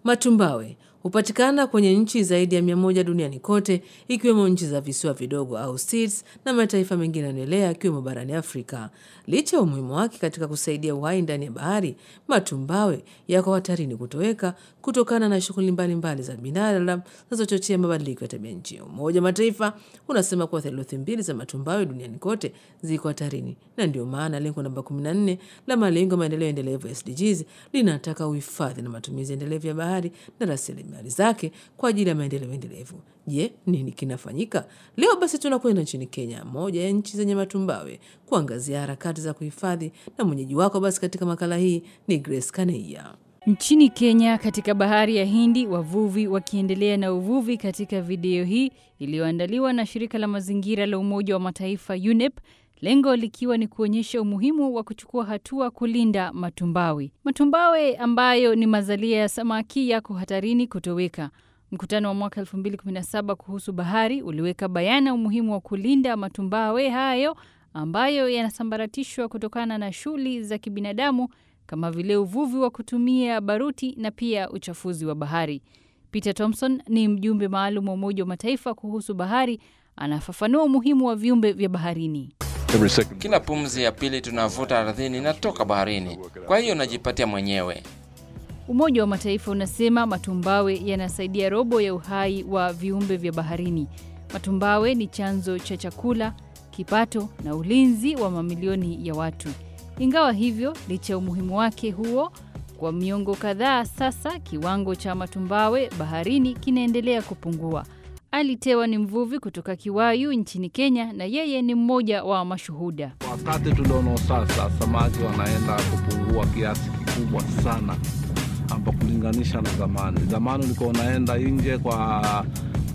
Matumbawe hupatikana kwenye nchi zaidi ya mia moja duniani kote ikiwemo nchi za visiwa vidogo au states na mataifa mengine yanaendelea yakiwemo barani Afrika. Licha ya umuhimu wake katika kusaidia uhai ndani ya bahari, matumbawe yako hatarini kutoweka kutokana na shughuli mbalimbali za binadamu zinazochochea mabadiliko ya tabia nchi. Umoja wa Mataifa unasema kuwa theluthi mbili za matumbawe duniani kote ziko hatarini, na ndio maana lengo namba 14 la malengo ya maendeleo endelevu SDGs linataka uhifadhi na matumizi endelevu ya bahari na rasilimali zake kwa ajili ya maendeleo endelevu. Je, nini kinafanyika leo? Basi tunakwenda nchini Kenya, moja ya nchi zenye matumbawe, kuangazia harakati za kuhifadhi, na mwenyeji wako basi katika makala hii ni Grace Kaneia. Nchini Kenya, katika bahari ya Hindi, wavuvi wakiendelea na uvuvi katika video hii iliyoandaliwa na shirika la mazingira la Umoja wa Mataifa UNEP, lengo likiwa ni kuonyesha umuhimu wa kuchukua hatua kulinda matumbawe. Matumbawe ambayo ni mazalia ya samaki yako hatarini kutoweka. Mkutano wa mwaka 2017 kuhusu bahari uliweka bayana umuhimu wa kulinda matumbawe hayo ambayo yanasambaratishwa kutokana na shughuli za kibinadamu kama vile uvuvi wa kutumia baruti na pia uchafuzi wa bahari. Peter Thompson ni mjumbe maalum wa Umoja wa Mataifa kuhusu bahari, anafafanua umuhimu wa viumbe vya baharini. Kila pumzi ya pili tunavuta ardhini inatoka baharini, kwa hiyo unajipatia mwenyewe. Umoja wa Mataifa unasema matumbawe yanasaidia robo ya uhai wa viumbe vya baharini. Matumbawe ni chanzo cha chakula, kipato na ulinzi wa mamilioni ya watu. Ingawa hivyo, licha ya umuhimu wake huo, kwa miongo kadhaa sasa, kiwango cha matumbawe baharini kinaendelea kupungua. Ali Tewa ni mvuvi kutoka Kiwayu nchini Kenya, na yeye ni mmoja wa mashuhuda. Wakati tulionao sasa, samaki wanaenda kupungua kiasi kikubwa sana, hapa kulinganisha na zamani. Zamani ulikuwa unaenda nje kwa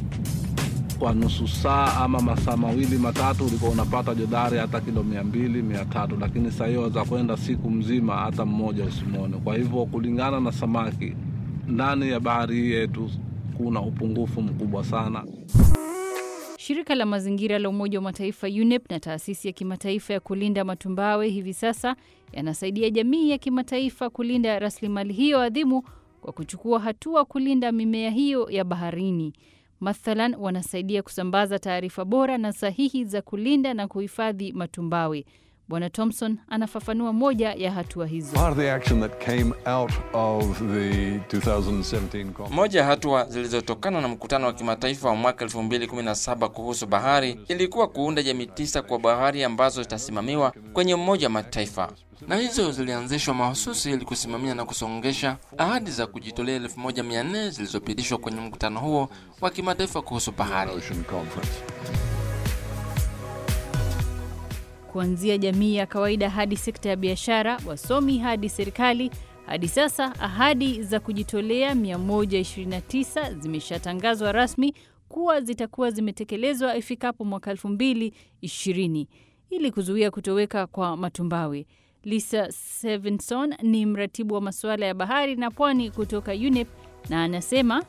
kwa nusu saa ama masaa mawili matatu, ulikuwa unapata jodari hata kilo mia mbili mia tatu lakini saa hiyo waweza kwenda siku mzima hata mmoja usimwone. Kwa hivyo kulingana na samaki ndani ya bahari hii yetu kuna upungufu mkubwa sana. Shirika la mazingira la Umoja wa Mataifa UNEP na taasisi ya kimataifa ya kulinda matumbawe hivi sasa yanasaidia jamii ya kimataifa kulinda rasilimali hiyo adhimu kwa kuchukua hatua kulinda mimea hiyo ya baharini. Mathalan, wanasaidia kusambaza taarifa bora na sahihi za kulinda na kuhifadhi matumbawe. Bwana Thompson anafafanua moja ya hatua hizo. Moja ya hatua zilizotokana na mkutano wa kimataifa wa mwaka 2017 kuhusu bahari ilikuwa kuunda jamii tisa kwa bahari ambazo zitasimamiwa kwenye Umoja wa Mataifa, na hizo zilianzishwa mahususi ili kusimamia na kusongesha ahadi za kujitolea 1400 zilizopitishwa kwenye mkutano huo wa kimataifa kuhusu bahari. Kuanzia jamii ya kawaida hadi sekta ya biashara, wasomi hadi serikali. Hadi sasa ahadi za kujitolea 129 zimeshatangazwa rasmi kuwa zitakuwa zimetekelezwa ifikapo mwaka 2020 ili kuzuia kutoweka kwa matumbawe. Lisa Stevenson ni mratibu wa masuala ya bahari na pwani kutoka UNEP na anasema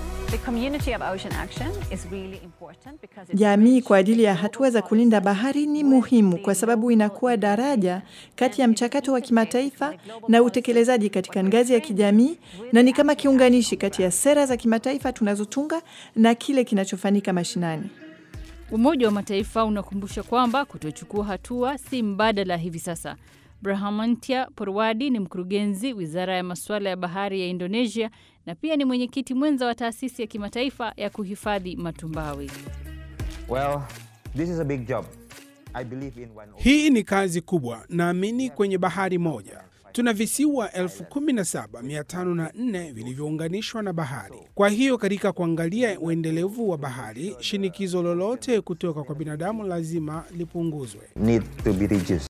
Jamii kwa ajili ya hatua za kulinda bahari ni muhimu kwa sababu inakuwa daraja kati ya mchakato wa kimataifa na utekelezaji katika ngazi ya kijamii, na ni kama kiunganishi kati ya sera za kimataifa tunazotunga na kile kinachofanyika mashinani. Umoja wa Mataifa unakumbusha kwamba kutochukua hatua si mbadala hivi sasa. Brahamantia Porwadi ni mkurugenzi wizara ya masuala ya bahari ya Indonesia na pia ni mwenyekiti mwenza wa taasisi ya kimataifa ya kuhifadhi matumbawe. Well, this is a big job. I believe in one... Hii ni kazi kubwa. Naamini kwenye bahari moja tuna visiwa 17504 vilivyounganishwa na bahari. Kwa hiyo katika kuangalia uendelevu wa bahari, shinikizo lolote kutoka kwa binadamu lazima lipunguzwe. need to be reduced.